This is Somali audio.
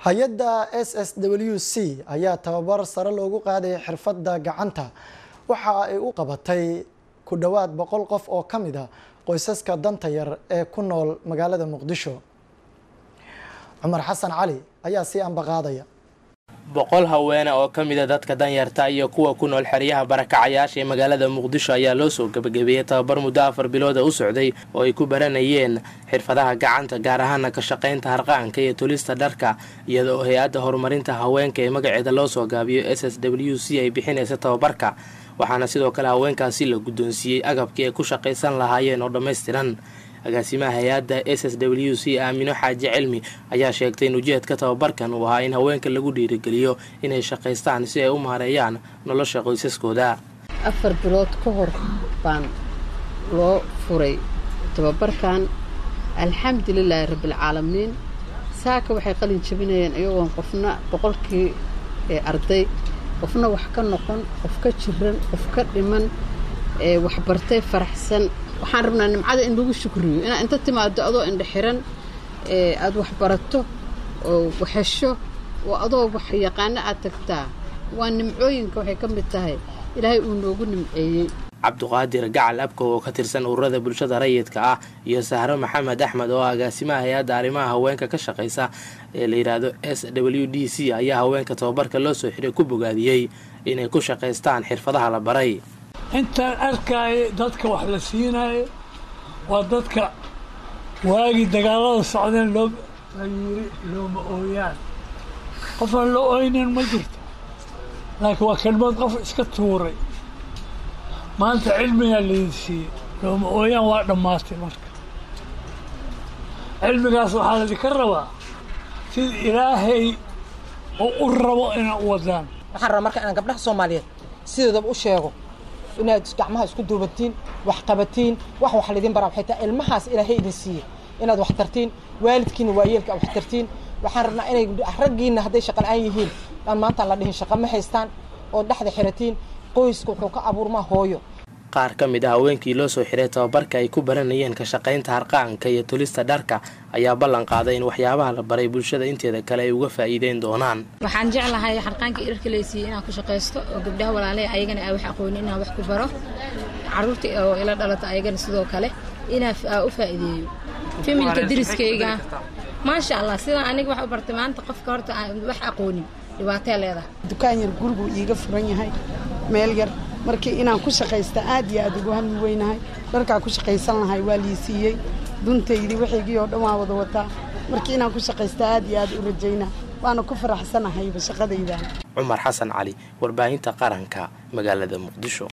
hay-adda s s w c ayaa tababar sare loogu qaaday xirfadda gacanta waxa ay u qabatay ku dhowaad boqol qof oo ka mid a qoysaska danta yar ee ku nool magaalada muqdisho cumar xasan cali ayaa sii ambaqaadaya boqol haweene oo ka mida dadka danyarta iyo kuwa ku nool xeryaha barakacayaasha ee magaalada muqdisho ayaa loo soo gebagabeeyey tababar muddo afar bilooda u socday oo ay ku baranayeen xirfadaha gacanta gaar ahaana ka shaqaynta harqaanka iyo tulista dharka iyada oo hay-adda horumarinta haweenka ee magaceeda loo soo gaabiyo s s w c ay bixinaysa tababarka waxaana sidoo kale haweenkaasi la guddoonsiiyey agabkii ay ku shaqaysan lahaayeen oo dhammaystiran agaasimaha hay-adda s s w c aamino xaaji cilmi ayaa sheegtay in ujeedka tababarkan uu ahaa in haweenka lagu dhiirigeliyo inay shaqaystaan si ay u maareeyaan nolosha qoysaskooda afar bilood ka hor baan loo furay tababarkan alxamdulilaahi rabbialcaalamiin saaka waxay qalin jabinayeen iyagoon qofna boqolkii arday qofna wax ka noqon qof ka jiran qof ka dhiman waxbartay faraxsan waxaan rabnaa nimcada in lagu shukriyo inaad inta timaado adoo indha xiran aada waxbarato oo waxhesho oo adoo wax yaqaano aad tagtaa waa nimcooyinka waxay ka mid tahay ilaahay uu noogu nimceeyey cabduqaadir gacal abkow oo ka tirsan ururada bulshada rayidka ah iyo sahro maxamed axmed oo agaasimaha hay-adda arrimaha haweenka ka shaqaysa ee la yidhaahdo s w d c ayaa haweenka tababarka loo soo xiray ku bogaadiyey inay ku shaqaystaan xirfadaha la baray intaan arkaayo dadka wax la siinaayo waa dadka waagii dagaalada socdeen loo la yiri looma ooyaan qofaan loo oynin ma jirto laakiin waa kelmad qof iska tuuray maanta cilmigaa laydin siiyey looma ooyaan waa dhammaatay marka cilmigaas waxaa laydinka rabaa sida ilaahay oo u rabo inaa u wadaan waxaan rabaa marka inaan gabdhaha soomaaliyeed sidoodaba u sheego inaad gacmaha isku duubatiin wax qabatiin wax wax laydin baraa waxay tahay ilmahaas ilaahay idin siiyey inaad wax tartiin waalidkiina waayeelka aad wax tartiin waxaan rabnaa inay raggiina hadday shaqa la-aan yihiin dhan maantaan la dhihin shaqa ma haystaan oo dhexda xiratiin qoyska wuxuu ka abuurmaa hooyo qaar ka mid ah haweenkii loo soo xiray tababarka ay ku baranayeen ka shaqaynta harqaanka iyo tulista dharka ayaa ballan qaaday in waxyaabaha la baray bulshada inteeda kale ay uga faa'iideyn doonaan waxaan jeclahay harqaanka dharka laysiiyey inaan ku shaqaysto oo gabdhaha walaaley ayagana aa wax aqoonin inaan wax ku baro caruurta oo ila dhalata ayagana sidoo kale inaa u faa'iideeyo familka diriskayga maasha allah sidaan aniga wax u bartay maanta qofka horta aan wax aqoonin dhibaatee leedahay dukaan yar guriguu iiga furan yahay meel yar markii inaan ku shaqaysta aad iyo aad ugu hami weynahay dharkaa ku shaqaysan lahay waa lii siiyey duntaydii waxaygii oo dhan waa wada wataa markii inaan ku shaqaysta aad iyo aad u rajaynaa waana ku faraxsanahayba shaqadaydan cumar xasan cali warbaahinta qaranka magaalada muqdisho